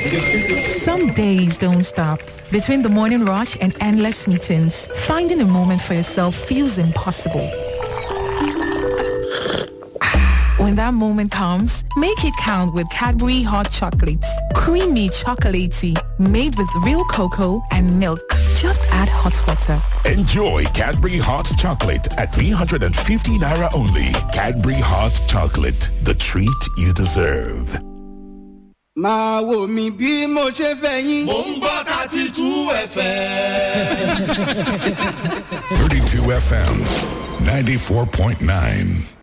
Some days don't stop. Between the morning rush and endless meetings, finding a moment for yourself feels impossible. When that moment comes, make it count with Cadbury Hot Chocolates. Creamy chocolatey, made with real cocoa and milk. Just add hot water. Enjoy Cadbury Hot Chocolate at 350 Naira only. Cadbury Hot Chocolate, the treat you deserve. máa wò mí bí mo ṣe fẹ́ yín. mò ń gbọ́ thirty two fm. 32 FM, 94.9.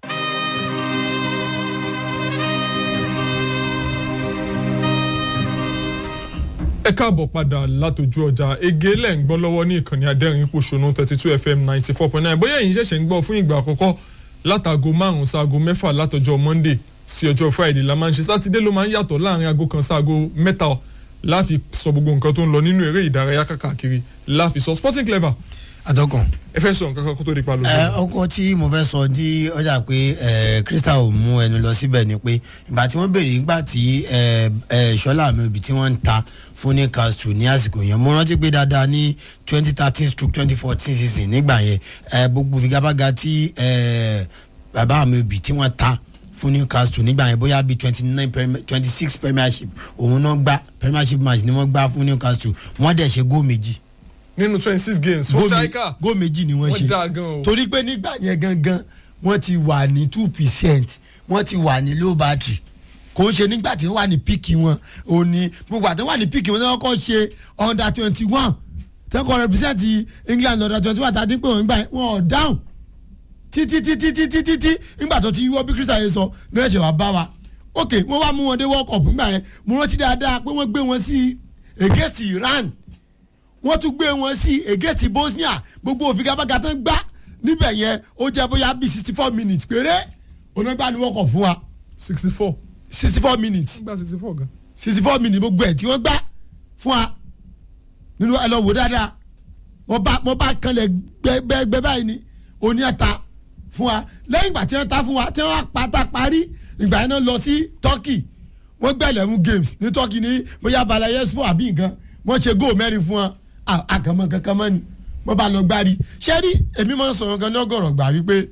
ẹ káàbọ̀ padà látòjú ọjà ege lẹ̀ ń gbọ́ lọ́wọ́ ní ìkànnì adẹ́rìn pòṣónú thirty two fm ninety four point nine bóyá ẹ̀yin ṣẹ̀ṣẹ̀ ń gbọ́ fún ìgbà àkọ́kọ́ látago márùn-ún sáago mẹ́fà látọjọ́ monday sí ọjọ́ friday la máa ń ṣe sátidé ló máa ń yàtọ̀ láàrin aago kan sáago mẹ́ta láfi sọ gbogbo nǹkan tó ń lọ nínú eré ìdárayá káàkiri láfi sọ sporting clever àtọkàn. ẹ fẹ́ sọ nǹkan kan kó tó di pa lójú. ẹ ọkọ tí mo fẹ́ sọ di ọjà pé ẹ crystal mú ẹnu lọ síbẹ̀ ni pé ìgbà tí wọ́n béèrè nígbà tí ẹ ẹ ṣọlá àmì òbí tí wọ́n ń ta fún newcastle ní àsìkò yẹn mo rántí pé dáadáa ní twenty thirteen stroke twenty fourteen season nígbà yẹn ẹ gbogbo figabaga tí ẹ bàbá àmì òbí tí wọ́n ta fún newcastle nígbà yẹn bóyá bíi twenty nine twenty six premiership òun náà gbá premiership match ni wọ́n gbá fún newcastle wọ́n dẹ̀ ṣe góò méjì nínú twenty six games fún striker góò méjì ni wọ́n wọ́n ṣe dáa gan o. torí pé nígbà yẹn gangan wọ́n ti wà ní two percent wọ́n ti wà ní low battery kò ń ṣe nígbà tí wọ́n wà ní píìkì wọn ò ní gbogbo àti wọ́n wà ní píìkì wọn tí wọ́n kọ́ ṣe under twenty one tẹ́kọ̀ represent england under twenty one tàbí pé wọ́n gbà wọ́n ọ̀ dáhùn títí títí títí títí nígbà tó ti yíwọ́ bí crystal yẹn sọ ní ẹ̀ṣẹ̀ wàá bá wa ok wọ́n wá mú wọn dé world cup nígbà yẹn mo rántí dáadáa pé wọ́n gbé wọn sí against iran wọ́n tún gbé wọn sí against bosnia gbogbo òfigagbága tó ń gbá níbẹ̀ yẹn ó jẹ́ bóyá bíi sixty four minutes péré onígbà ni wọ́n kọ̀ fún wa sixty four sixty four minutes gba sixty four gan. sixty four minutes gbogbo ẹ̀ tí wọ́n gbá fún wa nínú ẹ lọ wò dáadáa wọ́n bá wọ́n bá kanlẹ̀ gbẹgbẹgbẹ báyìí ni oní ẹ̀ta fún wa lẹ́yìn ìgbà tí wọ́n ta fún wa tí wọ́n pátá parí ìgbà yẹn náà lọ sí turkey wọ́n gbẹ́ eleven games ní turkey ní bóyá balayespo àbí nǹkan wọ́n ṣe góò mẹ́rin fún wa àkàmọ́ kankan mọ́ ni wọ́n bá lọ gbárí ṣẹ́rí èmi máa ń sọ̀rọ̀ kan ní ọgọ́rọ̀ gbà wípé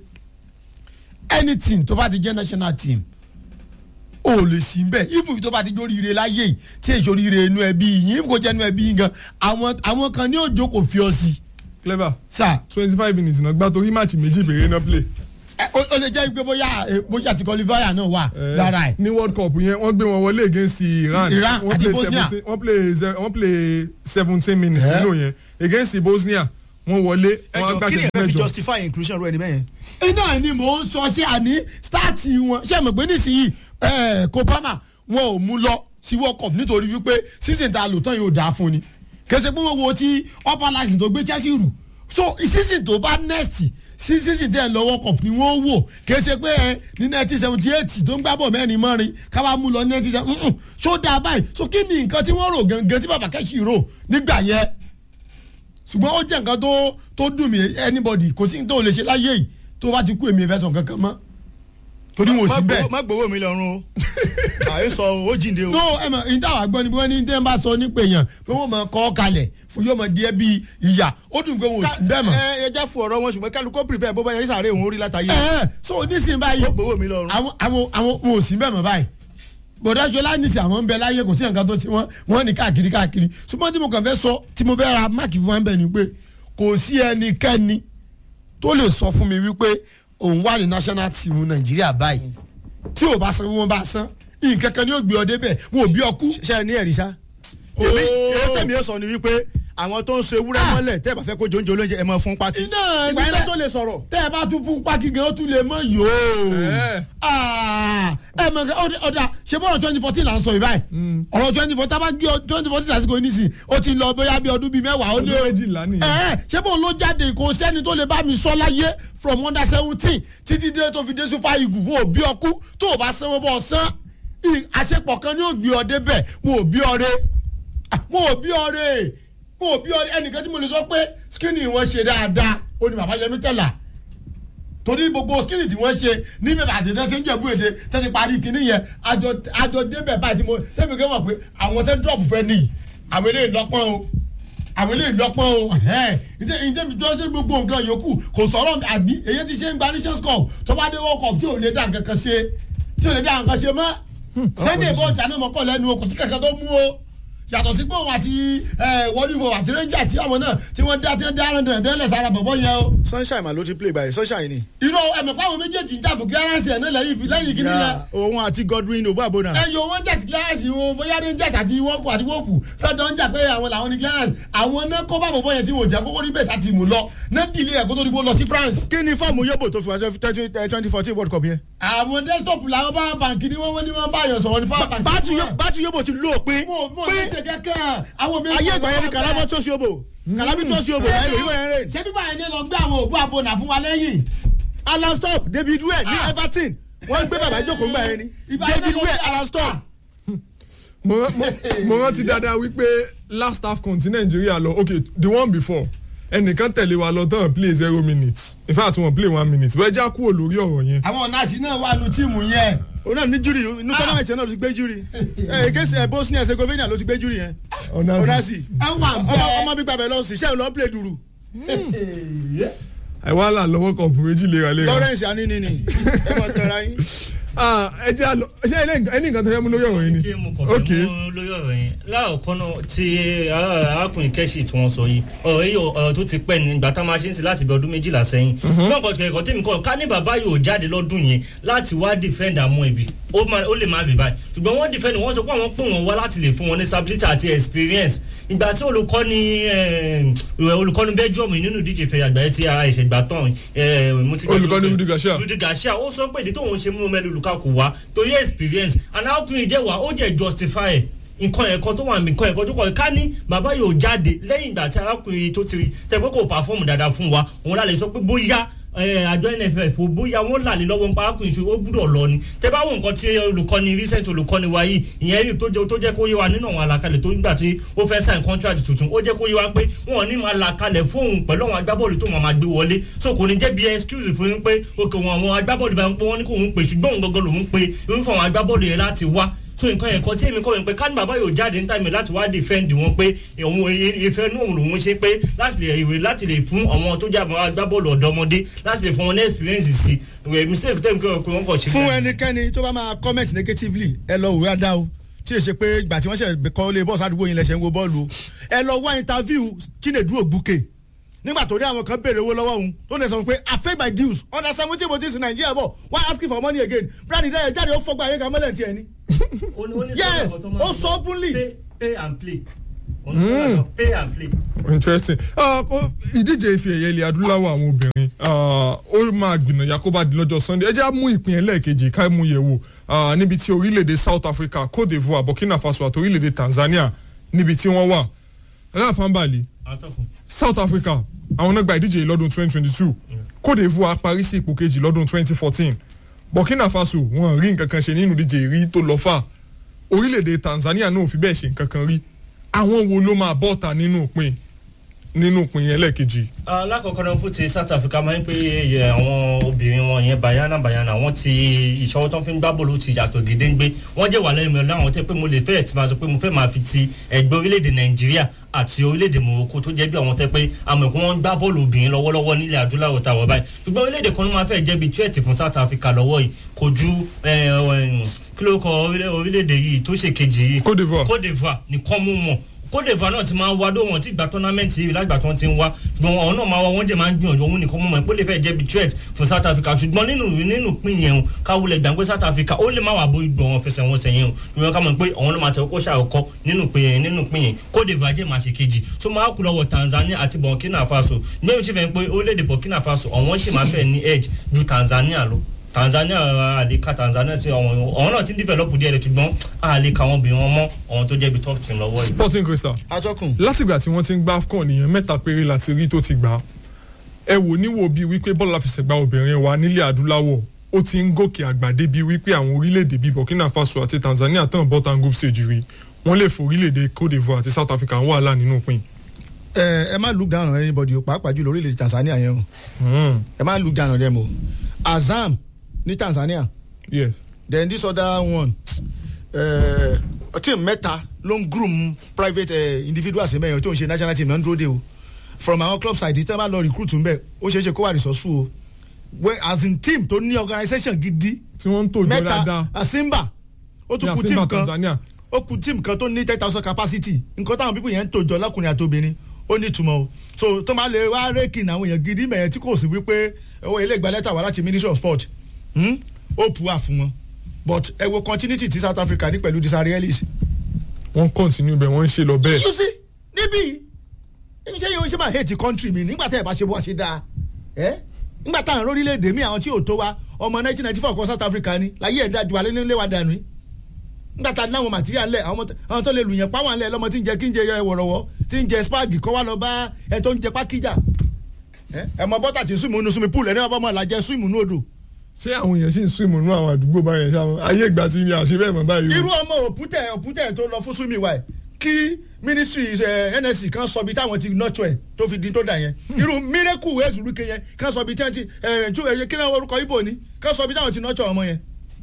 anything tó bá ti jẹ́ national team o lè sí bẹ́ẹ̀ even tó bá ti jó oríire láyé yìí tí èso oríire inú ẹbí yìí kò jẹ́ inú ẹbí yìí gan àwọn àwọn kan ní òjò kò fi ọ sí. clever sá twenty five minutes náà gbá torí máàcì méjì bèrè náà play. ẹ, ó ó lè jẹ́ pé bóyá ẹ, bóyá ti qualifier náà wà lára ẹ̀. ní world cup yẹn wọ́n gbé wọn wọlé against iran Iran wọ́n àti play Bosnia. 17 wọ́n play ze- wọ́n play seventeen minutes Eh? nínú yẹn against bosnia wọ́n wọlé wọ́n á ẹjọ gbà kí ni ṣẹ́jú ẹ fẹ́ fi mẹ́jọ. justify inclusion rẹ níbẹ̀ yẹn. iná ni mò ń sọ sí àní stáàtì wọn ṣé mo pé nísìnyí ẹ kópámà wọn ò mú lọ sí world cup nítorí wípé season tá a lò tán yóò dáa fún ni kẹsẹ̀ pé wọ́n wo ti upper license tó gbé chelsea rù so season tó bá next sí season tẹ̀ lọ world cup ni wọ́n wò kẹsẹ̀ pé ẹ ní nineteen seventy eight tó ń gbábọ̀ mẹ́rin mọ́rin káwá mú lọ nineteen seventy so dáa báyìí so kí ni nǹkan tí wọ́n rò gangan tí bàbá kẹ́sì rò nígbà yẹn ṣùgbọ́n ó jẹ́ nǹkan tó tó dùn mí anybody kò sí ní tó lè ṣe láyé yìí tó bá ti kú èmi ìfẹ́ sọ kankan mọ́ torí wọn ò sí bẹ́ẹ̀. má gbowó mi lọ́rùn o àyè sọ ó jíǹde o. no ẹ mọ ìdá àwọn àgbọn ni bí wọn ní tẹ́ ń bá sọ nípa èèyàn pé wọ́n mọ kọ́ kalẹ̀ fún yóò mọ díẹ̀ bíi ìyà ó dùn pé wọn ò sí bẹ́ẹ̀ mọ́. ẹ ẹ jẹ́ fún ọ̀rọ̀ wọn ṣùgbọ́n kálukó prepare bó bá yẹ sàárè òun orí látàyè. ẹ ẹ so nísìnyí báyìí ó gbowó mi lọ́rùn. àwọn àwọn àwọn wọn ò sí bẹ́ẹ̀ mọ́ báyìí bọ̀dá ṣọlá nísìnyí àwọn ń bẹ láyé kò sí nǹkan tó ṣe wọ́n wọ́n ní káàkiri káàkiri ṣùgbọ́n tí mo kàn fẹ́ sọ tí mo fẹ́ ra máàkì fún wọn bẹ́ẹ̀ ni pé kò sí ẹnikẹ́ni tó lè sọ fún mi wípé òun wà ní national team nàìjíríà báyìí tí ò bá san wọn bá san nǹkan kan ni yóò gbé ọ débẹ̀ wọn ò bí ọ kú. ṣe ẹ ní ẹ̀rí sá. èmi èyí tẹ̀mí yóò sọ ni wípé àwọn tó ń ṣe ewúrẹ́ mọ́lẹ̀ tẹ́ ẹ bá fẹ́ kó jóúnjẹ olóúnjẹ ẹ mọ fún pátí. iná ìgbà yẹn ló tó lè sọ̀rọ̀. tẹ́ ẹ bá tún fún pákí gan ó tún lè mọ yòó. Eh. Ah, ẹ mọ nǹkan ọdẹ- ọdà ṣe bọ́ọ̀rọ̀ twenty fourteen là ń sọ yìí báyìí ọ̀rọ̀ twenty fourteen tábà gé twenty fourteen lásìkò yìí nísìn ó ti lọ bóyá bí ọdún bíi mẹ́wàá ó lé ọdún méjìlá nìyẹn. ẹ ṣé bóun ló jáde kò sẹ́ni tó lè bá mi sọ láyé from under seventeen títí dé tó fi dé super eagle wọn ò bí ọkú tó o bá sanwó bọ́ ọ sán ì- àṣepọ̀ kan ni ó gbé ọ débẹ̀ wọn ò bí ọ re Ah, wọn ò bí ọ re wọn ò bí ọ re ẹnìkan tí mo lè sọ pé skinny wọn ṣe dáadáa ó ní bàbá yẹmi tẹ̀lá torí gbogbo skinny tí wọ́n ṣe ní bẹ̀rẹ̀ àti tẹ́sí ń jẹ̀bú èdè tẹ́sí parí kinní yẹn àjọ àjọ débẹ̀ báyìí tí mo tẹ́mi kẹ́ mọ̀ pé àwọn tẹ́ drop fẹ́ nìyí àwọn eléyìí lọ́pọ́n o àwọn eléyìí lọ́pọ́n o ǹjẹ́ ǹjẹ́ mi tó ṣe gbogbo nǹkan yòókù kò sọ̀rọ̀ àbí èyí ti ṣe ń gba nations cup tó bá dé world cup tí ò lè dá nǹkan kan ṣe tí ò lè dá nǹkan ṣe mọ́ sunday bó ọjà náà mọ́kàn lẹ́nu o kò sí kankan tó mú o yàtọ̀ sí pé òun àti wọ́lúfọ̀ àti rangers tí àwọn náà tí wọ́n dá tí wọ́n dá ẹran dandan lẹ̀ sára bọ̀bọ̀ yẹn o. sunshine ma ló ti play báyìí sunshine ni. irọ́ ẹ̀mẹ̀ pàwọn méjèèjì ń jà fún clearance ẹ̀ náà lẹ́yìn fi lẹ́yìn kí nìyẹn. òun àti godwin obabona. ẹ yọ wọn jẹ́sí clearance wọn bóyá rangers àti wọ́ọ̀fù àti wọ́ọ̀fù tọ́jọ́ ń jà pé àwọn làwọn ní clearance àwọn náà kó bá bọ̀bọ̀ yẹn tí wọ́n jẹ́ kókó níbẹ̀ tá ti mú lọ náà dìlé ẹ̀ kó tó dìbò lọ sí france. kí ni fọ́ọ̀mù yóbò tó fi wá twenty fourteen world cup yẹn. àwọn desktop làwọn bá bàǹkì ni wọ́n ní wọ́n bá yàn sọ̀rọ̀ ní power bank. bátú yóbò ti lò pé mo mo ní ṣe kẹ́kẹ́ àwọn mi. ayé ìgbà yẹn ni kalabọ tó ṣe obo kalabi tó ṣe obo ẹ lè yíwọ yẹn rè. ṣé bíbá yẹn ní lọ gbé àwọn òbú abonà fún wa lẹ́yìn. alan stop david wẹ̀ ní everton wọ́n gbé bàbá jókòó ńgbà yẹn ni david wẹ̀ alan stop. mo rántí dáadáa wípé last half kan tí nàìjíríà lọ ok the one before ẹnìkan tẹ̀lé wa lọ tán play zero minutes in fact wọ́n play one minute wọ́n já kúrò lórí ọ̀rọ̀ yẹn. àwọn nọ́ọ̀sì náà wà nù tíìmù yẹn. o náà ní júrì inú tọ́lámẹ̀tì náà ló ti gbé júrì ẹ kéésì ẹ bosnia herzegovina ló ti gbé júrì yẹn onasi ẹ wà bẹ́ẹ̀. ọmọ bíbá bẹ̀ lọ sí sẹ́yìn lọ́ọ́ play dùrù ẹ wá là lọ́wọ́ kan òbúrò méjì léraléra. lawrence anini ni ẹ mọ tẹ̀ra yín. ẹ jẹ́ àlọ́ ṣé ẹni nǹkan tẹ́lẹ̀ mú lórí ọ̀rọ̀ yìí ni. kí mo kàn fẹ́ mú lórí ọ̀rọ̀ yẹn láàkọ́ náà tí arákùnrin kẹ́sì tí wọ́n sọ yìí ọ̀rọ̀ yìí ọ̀rọ̀ tó ti pẹ́ ní ìgbà tá a máa ṣe ń sìn láti bí ọdún méjìlá sẹ́yìn. náà kọ́ kẹ́kọ̀ọ́ tèmi kọ́ ká ní bàbá yóò jáde lọ́dún yẹn láti wá defend àmọ́ ibi ó lè má bì báyìí ṣùgbọ́n wọ́n defend wọ́n sọ pé àwọn pè wọ́n wá láti lè fún wọn ní stability àti experience ìgbà tí olùkọ́ni olùkọ́ni belgium nínú ìdíje ìfẹ́ àgbáyé tí ara ìṣẹ̀gbà tán olùkọ́ni rudi garcia rudi garcia ó sọ pé ìdí tóun ṣe mú mẹ́lú lukaku wá torí experience and how to ìjẹ́ wá ó jẹ́ justify ẹ̀ nǹkan ẹ̀kọ́ tó wà ní nǹkan ẹ̀kọ́ tó kọ̀ ká ní bàbá yóò jáde lẹ́yìn ìgbà tí arákùnrin tó ti tẹ̀ pé kò pàfọ́ọ̀mù dáadáa fún wa òun lálẹ́ sọ pé bóyá àjọ nff ò bóyá wọn là ní lọ́wọ́ nípa arákùnrin ṣe ó gbúdọ̀ lọ ni tẹ bá wọn nǹkan tí olùkọ́ni recent olùkọ́ni wa yìí ìyẹn rí tó jẹ́ kó yé wa nínú àwọn àlàkalẹ̀ tó nígbà tí ó fẹ́ sign contract tuntun ó jẹ́ kó yé wa pé wọn ò ní máa làkalẹ̀ fóun pẹ̀lú àwọn agbábọ́ọ̀lù tó wọn máa gbé wọlé so kò ní jẹ́ bí excuse fún yín pé òkè wọn àwọn agbábọ́ọ̀lù bá ń pé wọ́n ní kò ń pè ṣùgbọ́n òun gangan lòún pe irúfẹ́ àwọn agbábọ́ọ̀lù yẹn láti wá so nǹkan ẹ̀kọ́ tí èmi kọ́ mi pé ká ní bàbá yóò jáde ní tàmí láti wá defend wọn pé òun ìfẹ́ inú òun lòun ṣe pé láti lè ìwé láti lè fún àwọn tó jẹ́ àwọn agbábọ́ọ̀lù ọ̀dọ́mọdé láti lè fún wọn ní experience sí ìwé mistake tẹ́mi kọ́ pé wọ́n kọ̀ ṣe. fún ẹnikẹ́ni tó bá máa comment negatively ẹ lọ òwe adá o tí èsè pé ìgbà tí wọ́n ṣe kọ́ lé bọ́ọ̀sì àdúgbò yín lẹ́sẹ̀ ń wo bọ́ọ̀lù o ẹ lọ wá interview chinedu ògbúke nígbà tó ní àwọn kan béèrè owó lọ́wọ́ òun tó lè sọ pé i pay my dues under seventeen bodies in nigeria bọ̀ why asking for money again brand dẹ́yẹ jáde ó fọgbà ayé kan mọ́lẹ̀ tiẹ̀ ni. yes ó sọ openly. pay pay and play mm. pay and play. interesting ìdíje ife ẹ̀yẹ ilẹ̀ adúláwọ̀ àwọn obìnrin ó máa gbìnàyà kó bá di lọ́jọ́ sunday ẹ jẹ́ á mú ìpín ẹlẹ́ẹ̀kejì ká mú yẹ̀ wò níbi tí orílẹ̀-èdè south africa cote divoire burkina faso àti orílẹ̀-èdè tanzania níbi tí wọ́n wà ráfánbàlì south africa àwọn náà gba ìdíje yìí lọ́dún twenty twenty two cote divoire parí sí ipò kejì lọ́dún twenty fourteen burkina faso wọn rí nǹkan kan ṣe nínú ìdíje rí tó lọ fà orílẹ̀-èdè tanzania náà ò fi bẹ́ẹ̀ ṣe nǹkan kan rí àwọn wo ló máa bọ́ta nínú ìpín nínú ìpín yẹn lẹ́ẹ̀kejì. alákọ̀ọ́kọ́ náà fún ti south africa máa ń pè é àwọn obìnrin wọn yẹn bayana bayana wọn ti ìṣọwọ́ tó ń fi gbá bọ́ọ̀lù ti yàtọ̀ gédéńgbé wọ́n jẹ́ wà lẹ́yìn mi láwọn tẹ́ pé mo lè fẹ́ẹ̀ tí máa sọ pé mo fẹ́ máa fi ti ẹgbẹ́ orílẹ̀-èdè nàìjíríà àti orílẹ̀-èdè morocco tó jẹ́ bí àwọn tẹ́ pé àmọ̀ ìkún wọn gbá bọ́ọ̀lù obìnrin lọ́wọ́lọ́wọ́ nílẹ̀ adúláwọ̀ táwọn báyìí ṣùgbọ́n orílẹ̀-èdè kan ló máa fẹ́ jẹ́ bí tíwẹ̀tì fún south africa lọ́wọ́ yìí kò ju kí ló kọ orílẹ̀-èdè yìí tó ṣe kejì yìí cote divoire cote divoire nìkan mú mọ̀ cote divoire náà ti máa ń wá dó wọn tí gba tournament yìí lágbà tí wọn ti ń wá ṣùgbọ́n àwọn náà máa wá wọ́n jẹ́ máa ń gbìyànjú òun nìkan mọ̀ pé ó lè fẹ́ jẹ́ bí threat fún south africa ṣùgbọ́n nínú nínú pín yẹn o káwulẹ̀ gbàgbé south africa ó lè má wà bó ìgbọ̀ wọn fẹsẹ̀ wọn sẹ́yìn o ṣùgbọ́n ká mọ̀ pé àwọn náà máa tẹ̀ kó ṣàkọ́ nínú pín yẹn nínú pín yẹn cote divoire jẹ́ máa ṣe kejì tó máa kú lọ́wọ́ tanzania àti burkina faso gbẹ̀mí ṣe fẹ́ pé orílẹ̀-èdè burkina faso àwọn ṣì máa fẹ́ ní edge ju tanzania lọ tanzania àlèkà tanzania ti àwọn ọ̀hún náà ti ń develop díẹ̀ rẹ̀ ṣùgbọ́n àlèkà àwọn obìnrin wọn mọ́ ọ̀hún tó jẹ́ bí top team lọ́wọ́ yìí. sporting crystal atọ́kùn. látìgbà tí wọ́n ti ń gbá afcon nìyẹn mẹ́ta péré láti rí tó ti gbà á ẹ wò níwò bíi wípé bọ́ọ̀lù àfẹsẹ̀gbá obìnrin wa nílẹ̀ adúláwọ̀ ó ti ń gòkè àgbà débi wípé àwọn orílẹ̀-èdè bíi burkina faso àti tanzania tán bọ́tà group stage rí wọ́n lè fò orílẹ̀-èdè cote divoire àti south africa ń wàhálà nínú pin. ẹ ẹ má look down on anybody o pàápàá jùlọ orílẹ̀-èdè Tanzania yẹn o ẹ má look down on them o Azam ní Tanzania yes then this other one uh, team mẹ́ta ló ń groom private uh, individuals mẹ́rin tó ń ṣe national team náà ń dúró de o from our club side tí wọ́n bá lọ recruit ń bẹ̀ ó ṣeé ṣe kó wà resourceful o well as in team tó ní organisation gidi tí wọ́n ń tòjọ́ mẹ́ta dáadáa asimba ó tún ní kù Asimba team kan Tanzania ó kù team kan tó ní ten thousand capacity nǹkan táwọn pípọ̀ yẹn ń tòjọ́ lọ́kùnrin àti obìnrin ó ní ìtumọ̀ o so tó máa lè wá rékì àwọn èèyàn gidi mẹ́yẹn tí kò sí wípé owó ilé ìgbà lẹ́tà wá láti ministry of sport hmm? ó pu wà fún wọn but ẹ wo continuity ti South Africa ní pẹ̀lú disarielis. wọ́n continue bẹ́ẹ̀ wọ́n ń ṣe lọ bẹ́ẹ̀ you see níbí èmi ṣe yẹn o ṣe máa hate country mi nígbà tẹ́ ẹ bá ṣe bó wá ṣe dáa ẹ nígbà táwọn orílẹ̀-èdè mi àwọn tí ò tó wa ọmọ 1994 kan South Africa ni láyé ẹ̀ dájú alẹ́ nílé wa dànù yìí nígbà tá a ní àwọn material lẹ̀ àwọn tó- àwọn tó lè lù yẹn páwọn lẹ̀ lọ́mọ tí ń jẹ kí ń jẹ ẹ wọ̀rọ̀wọ́ tí ń jẹ spag kọ́ wa lọ bá ẹ tó ń jẹ pákíjà ẹ ẹ mọ bọ́tà tí swim nínú swimming pool ẹ ní wọ́n bá mọ̀ làjẹ swim nínú odò ṣé àwọn èèyàn sì ń swim nínú àwọn àdúgbò báyẹn ṣá wọn ayé ìgbà tí ni àṣẹ bẹ́ẹ̀ mọ̀ báyìí irú o ọmọ òpútẹ òpútẹ tó lọ fún swimming wa ẹ kí ministry ẹ nsc kan sọ bí táwọn ti nọtọ ẹ tó fi di tó dà yẹn irú miracle ezurike yẹn kan sọ bí tí wọn ti ẹ tú ẹ kí náà orúkọ ibo ni kan sọ bí táwọn ti nọtọ ọmọ yẹn.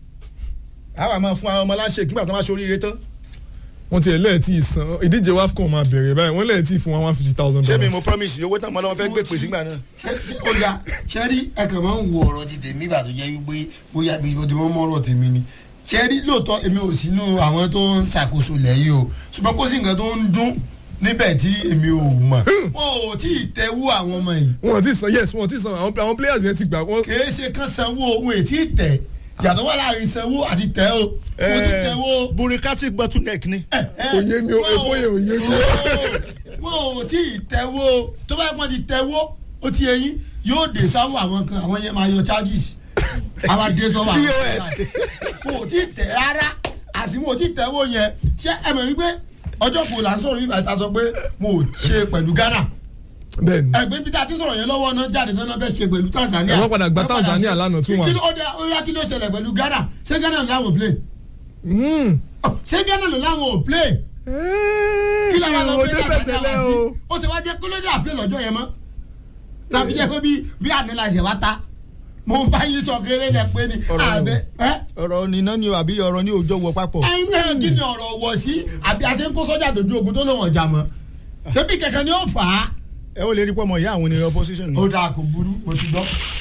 àwa máa fún àwọn ọmọ láṣẹ nígbà tó máa ṣe oríire tán wọ́n ti ẹ̀ lẹ́ẹ̀tì ìsan ìdíje wafcon máa bẹ̀rẹ̀ báyìí wọ́n lẹ́ẹ̀tì fún wa one fifty thousand ṣé mi mo dollars promise owó tán mọ́ lọ́wọ́ fẹ́ gbé pèsè gbà náà. ó yà sẹ́rí ẹ̀kan máa ń wo ọ̀rọ̀ ti tèmi ìgbà tó jẹ́ wípé bóyá bí mo ti mọ́ mọ́rọ̀ tèmi ni sẹ́rí lóòótọ́ èmi ò sínú àwọn tó ń ṣàkóso lẹ́yìn o ṣùgbọ́n kó sì nǹkan tó ń dún níbẹ̀ tí èmi ò mọ̀ wọn ò tí ì tẹ́wọ́ àwọn ọmọ yìí wọ́n ti san yes wọ́n ti san àwọn àwọn players yẹn ti gbà wọ́n kìí ṣe kán sanwó ohun ètí tẹ̀ yàtọ̀ wà láàrin sanwó àti tẹ̀ o mo ti tẹ̀wọ́ burikati bottleneck ni. òye mi o epo yẹn òye mi o. wọn ò tí ì tẹ́wọ́ tó bá pọ́n ti tẹ́wọ́ ó ti ẹyin yóò dé sáwọ́ àwọn kan àwọn yẹn máa yọ charges àwọn adé sọ́wọ́ àwọn kan wọn ò tí ì tẹ̀ rárá àsìmọ́ ò tí ì tẹ́wọ́ yẹn ṣé ẹ mọ̀ wípé ọjọ́ kò là ń sọ̀rọ̀ yìí bàtà sọ pé mo ò ṣe pẹ̀lú Ghana bẹ́ẹ̀ni ẹgbẹ́ bí ta ti sọ̀rọ̀ yẹn lọ́wọ́ náà jáde náà bẹ́ẹ̀ ṣe pẹ̀lú Tanzania ẹ wọ́n padà gba Tanzania lánàá tún wọn. kí ló ó dá- ó yá kí ló ṣẹlẹ̀ pẹ̀lú Ghana ṣé Ghana làwọn ò play ṣé Ghana làwọn ò play kí ló wà lọ o pé débẹ̀ tẹ́lẹ̀ o. ó ti wá jẹ́ kí ló dé àplé lọ́jọ́ yẹn mọ́ tàbí jẹ́ pé bí bí ànálàṣẹ wa ta mo ń bá yín sọ kéré lẹ pé ni Ọ̀rọ̀ àbẹ ẹ ọ̀rọ̀ níná ni o àbí ọ̀rọ̀ ní òjò wọ papọ̀. ẹyin náà kí ni ọ̀rọ̀ wọ̀ sí àbí àti ń kó sọ́jà dojú ogun tó lóun ọjà mọ́ ṣebí kẹ̀kẹ́ ni ó fà á ẹ ó lè rí pọ́ mọ ìyá àwọn ènìyàn opposition. ó dáa kò burú mo ti gbọ́.